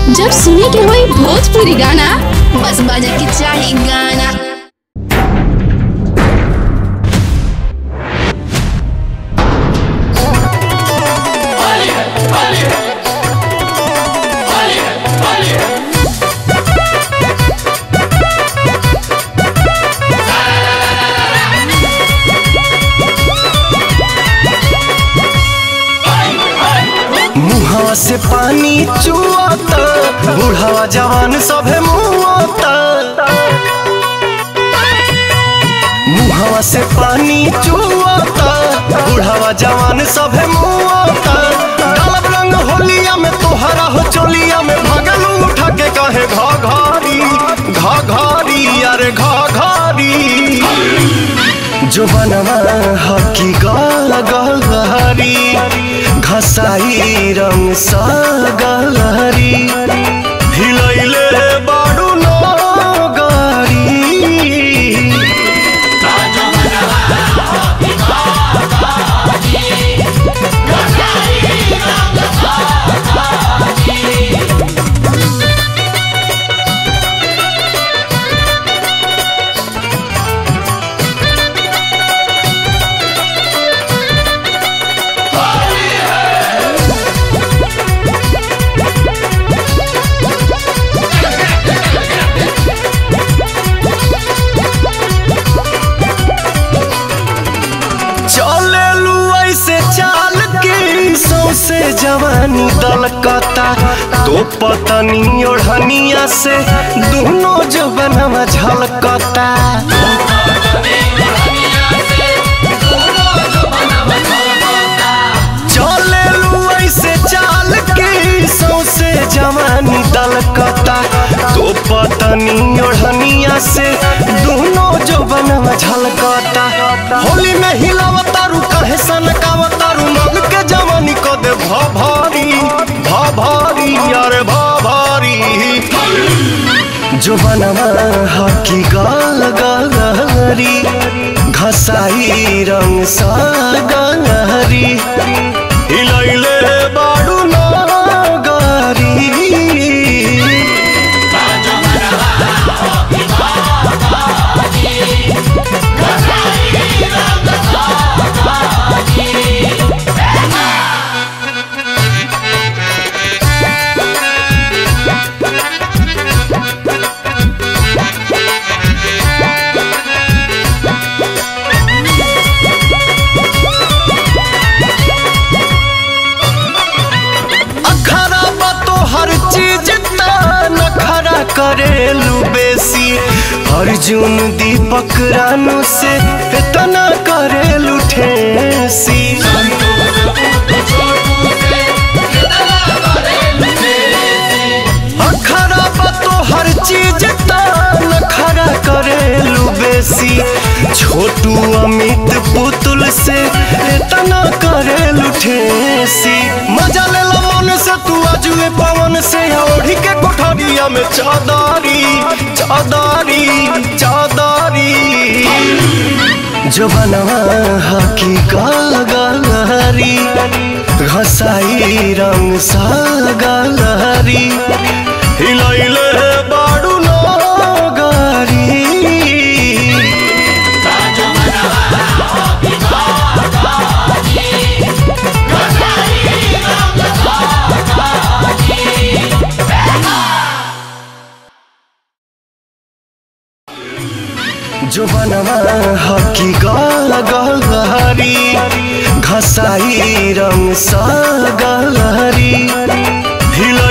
जब सुने के होई भोजपुरी गाना बस बजे के चाही गाना मुहावा से पानी चुआता बुढ़ावा जवान सभे मुआता मुहावा से पानी चुआता बुढ़ावा जवान सभे मुआता डालब रंग होलिया में तोहरा हो चोलिया में भगलू उठा के कहे घा घारी घा घारी अरे घा घारी जो बनवा हकी गल गलहरी घसाई रंग सा गलहरी हिलैले बाडू नो गारी चलेलू ऐसे चाल के सौसे जवानी दलकता तो पतनी ओढ़निया से दोनों जो बनवा झलकता चलेलू ऐसे चाल के सौसे जवानी दलकता तो पतनी ओढ़निया से दोनों जो बनवा झलकता होली में हिलावतारू कहे सनकावतारू मन के जवानी को दे भा भारी भा भारी अरे भा भारी जो बनवा हकी गाल गलहरी घसाई रंग सा गलहरी हिलैले बाडू ना गारी अखरा बा तो हर चीज नखरा करेलू बेसी अर्जुन दीपक रानू से इतना करेलू ठेसी अखरा बा तो हर चीज नखरा करेलू बेसी छोटू अमित पुतुल से इतना करेलू ठेसी मजा ले लो मन से तू आजुए पवन से ओढ़ी के कोठरिया में चादारी चादारी चादारी जो बनवा हकी गलहरी घसाई रंग सा गलहरी हिलैले बाडू नो गारी जो बनवा हकी गल गलहरी घसाई रंग सा गलहरी हिल